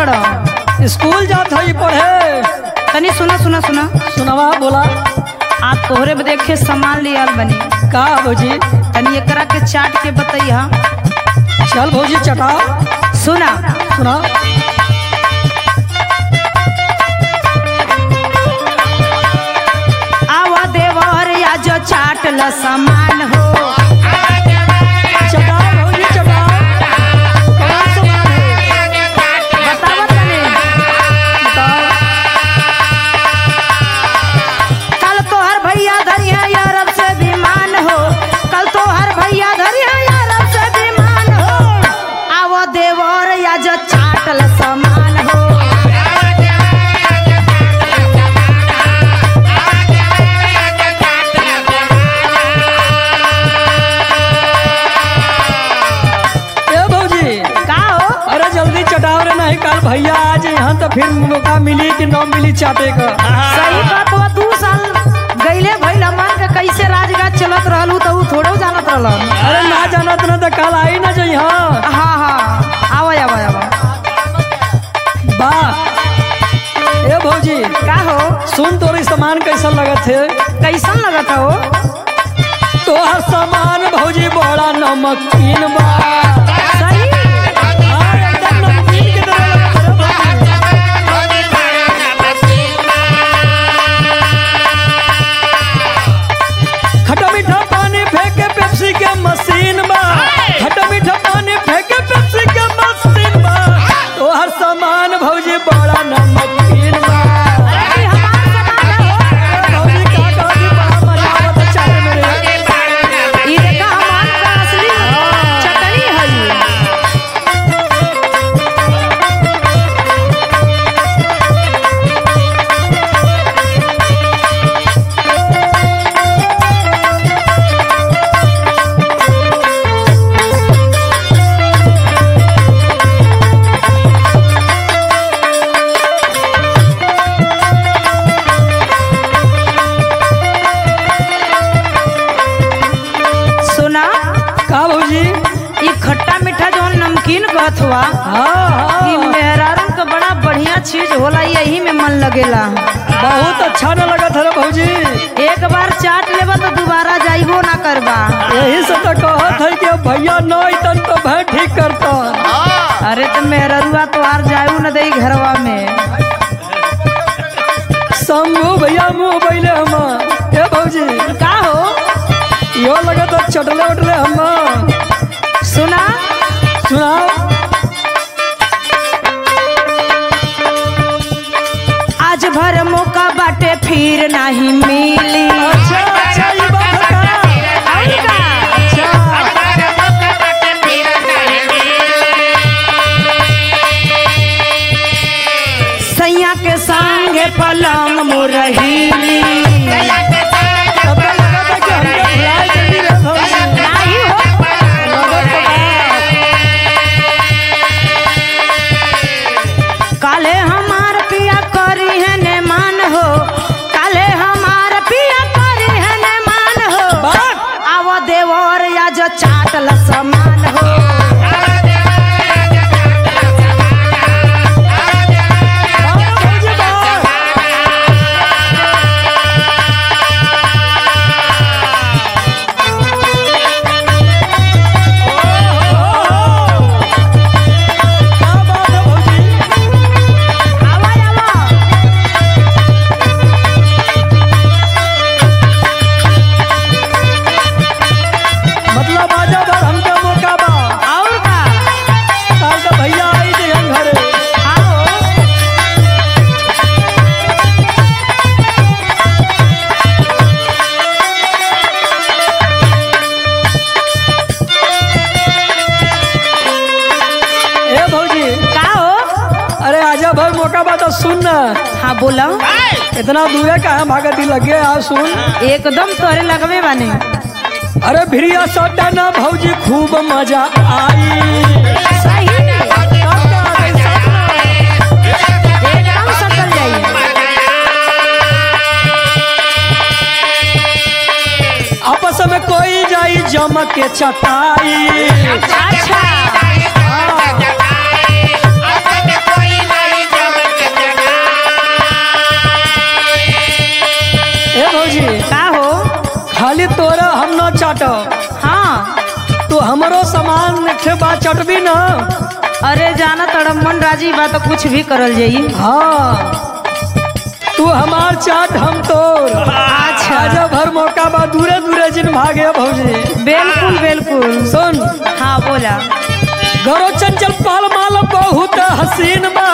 तड़ स्कूल जात हई पढ़े तनी सुना सुना सुना सुनवा बोला आप तोहरे बदे देखे सामान ले आल बनी का भौजी तनी एकरा के चाट के बतैया चल भौजी चटाओ सुना सुना आवा देवर या जो चाट ल सामान हो चटाओ भौजी चटाओ कौन सामान है बतावा तनी बताओ कल तोहर भैया धरिया अरब से विमान हो कल तोहर भैया धरिया अरब से विमान हो आवो देवर या जो चाटल सामान हो ए भौजी का हो अरे जल्दी चटाओ रे नहीं कल भैया आज यहाँ तो फिर मौका मिली कि न मिली चाटे का सही बात बा दू साल गईले भइल हमार के कैसे राजगाज चलत रहलू तो ऊ थोड़ो जानत रहलन अरे ना जाना तो ना तो कल आई ना जो यहाँ हाँ हाँ आवा आवा आवा वाह ए भौजी का हो सुन तोरी सामान कैसा लगत है कैसन लगत हो तोहर सामान भौजी बड़ा नमकीन बा सही हाँ, एकदम नमकीन की तरह लगत है भौजी। खट्टा मीठा पानी फेंके पेप्सी के मशीन बा खट्टा मीठा पानी फेंके पेप्सी के मशीन बा तोहर सामान भौजी बड़ा नमकीन बा अरे हमार सामान है हो भौजी का कहती बड़ा मजा आवत है चाय में रे। ई देखा हमार का असली चटनी है सुना का भौजी ई खट्टा मीठा जौन नमकीन कहत हुआ हाँ ई हाँ मेहरारू का बड़ा बढ़िया चीज होला यही में मन लगेला बहुत अच्छा न लगत है रे भौजी एक बार चाट लेबा तो दोबारा जाइबो ना करबा यही से तो कहत है कि अब भैया न अतन तो भाई ठीक करता अरे तो मेहररुआ तो आर जायू न दई घरवा में शंभू भैया मुँह बैले हम ए भौजी का हो यो लगत है चटले उटले हम सुना सुनाओ आज भर मौका बाटे फिर नहीं मिली अच्छा अच्छा ये बात है का? और का? अच्छा सैया के संगे पलंग मुरहीली तब तो लगत है कि हमके भुलाए जल्दी रे भौजी नाही हो लगत है बा। काले हमार पिया करी है ने मान हो काले हमार पिया करी है ने मान हो बात आव देवर या जो चाटल समान हो बात भौजी बात क्या बात है भौजी आवा आवा मतलब आजा भर हमके मौका बा और का काल तो भैया आई थे हम घरे आओ ए भौजी का हो अरे आजा भर मौका बा तो सुन ना हाँ बोला इतना दूर का है भागत ही लगे आ सुन एकदम तोरे लगवे बाने अरे भिड़िया सटा ना भौजी खूब मजा आई सही एकदम सकल जाइए आपस में कोई जाई जम के चटाई अच्छा हाँ। अरे जाना तड़ा मन राजी बा तो कुछ भी करल जाई हाँ तू हमार चाट हम तोर अच्छा आजा भर मौका बा दूरे दूरे जिन भागे भौजी बिल्कुल बिल्कुल सुन हाँ बोला गौरव चंचल पाल माल बहुत हसीन बा